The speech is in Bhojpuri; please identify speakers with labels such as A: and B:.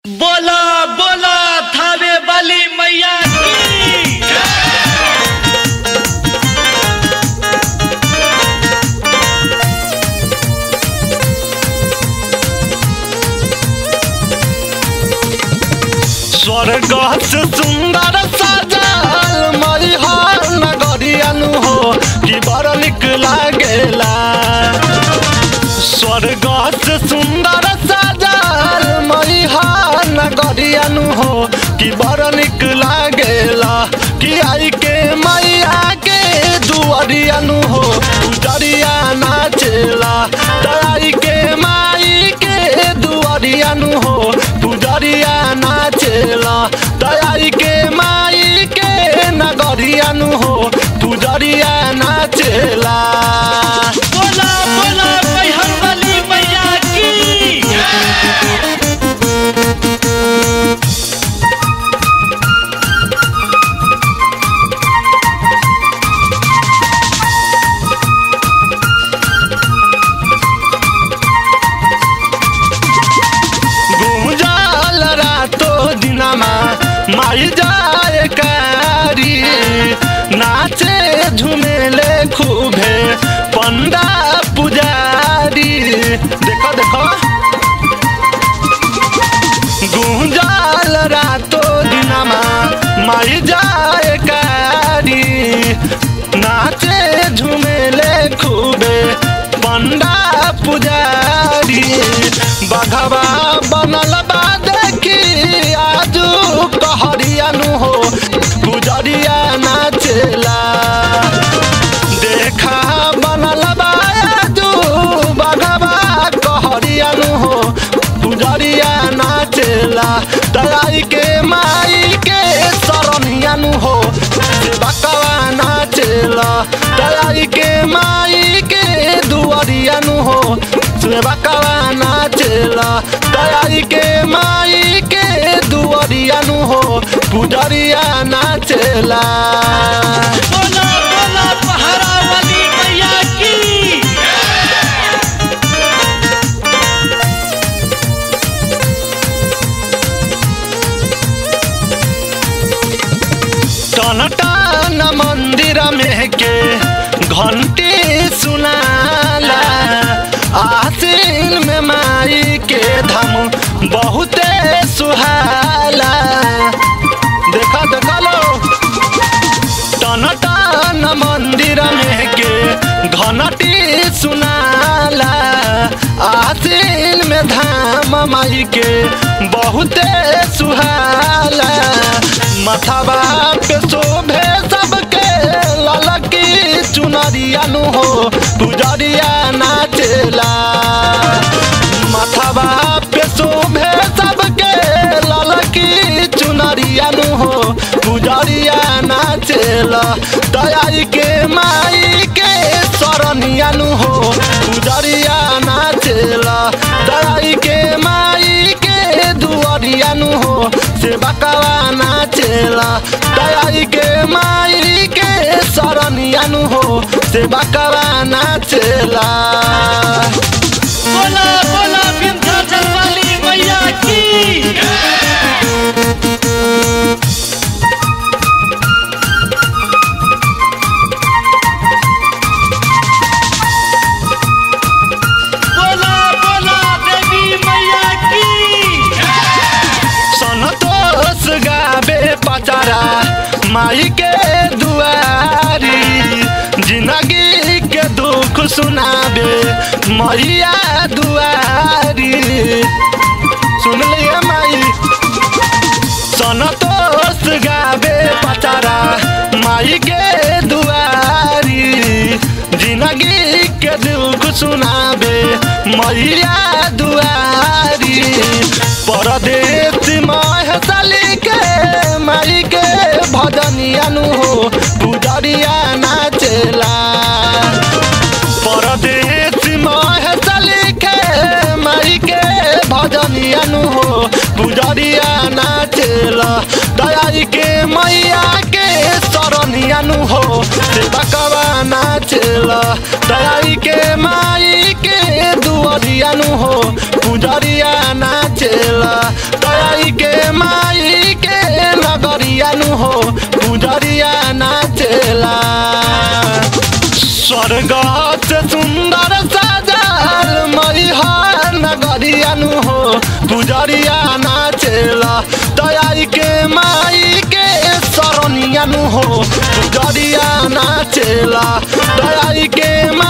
A: बोला बोला थावे वाली मैया की
B: स्वर्ग से सुंदर सजल मैहर नगरियनु हो कि बड़ निक लागेला स्वर्ग से सुंदर सजल मैहर नगरियनु हो कि बड़ निक लागेला कि आई के मैया के दुआरियनु हो उजरिया नाचेला तराई के माई के दुआरियनु हो पुजरिया नाचेला तराई के माई के नगरियनु हो पुजरिया नाचेला
A: बोला बोला मैहर वाली मैया की
B: गुंजाल रातो दिनमा माई जाए कारी नाचे झुमेले खूबे पंडा पुजारी देखो देखो गुंजाल रातो दिनमा माई जाए कारी नाचे झुमेले खूबे पंडा पुजारी बघवा बनल बा देखी आजू कहरियानु हो पुजरिया नाचेला देखा बनल बा आजू बघवा कहरियानु हो पुजरिया नाचेला तराई के माई के सरनियानु हो बकवा नाचेला तराई के माई के दुआरियानु हो बकवा नाचेला तराई के माई के दुआरियानु हो पुजरिया नाचेला
A: बोला बोला पहाड़ा वाली मैया की
B: टन टन मंदिर में के घंटी सुनाला आसिन में माई के धम बहुते सुहाला देखा देखा लो टन टन मंदिर में के घंटी सुनाला आसिन में धाम माई के बहुते सुहाला मथाबा पे शोभे सबके ललकी चुनरियानु हो पुजरिया नाचेला मथाबा पे शोभे सबके ललकी चुनरियानु हो पुजरिया नाचेला दयाई के माई के सरनियानु हो पुजरिया नाचेला दयाई के माई के दुआरियानु हो से बकवा नाचेला दयाई के माई के सरनियानु हो से बकवा नाचेला
A: बोला बोला विंध्याचल वाली मैया की बोला बोला देवी मैया की
B: सनतोष गाबे पचारा माई के दुआरी जिंदगी के दुख सुनाबे मैया दुआरी सुन लिया माई सनतोष गाबे पचारा माई के दुआरी जिंदगी के दुख सुनाबे मैया दुआरी परदेश महसली के माई के भजनियानु हो पुजरिया नाचेला परदेश महसली के माई के भजनियानु हो पुजरिया नाचेला दयाई के मैया के सरनियानु हो से बकवा नाचेला दयाई के माई के दुआरियानु हो पुजरिया नाचेला दयाई हो पुजरिया नाचेला स्वर्ग से सुंदर सजल मैहर नगरिया नु हो पुजरिया नाचेला दयाई के माई के सरनिया नु हो पुजरिया नाचेला दयाई के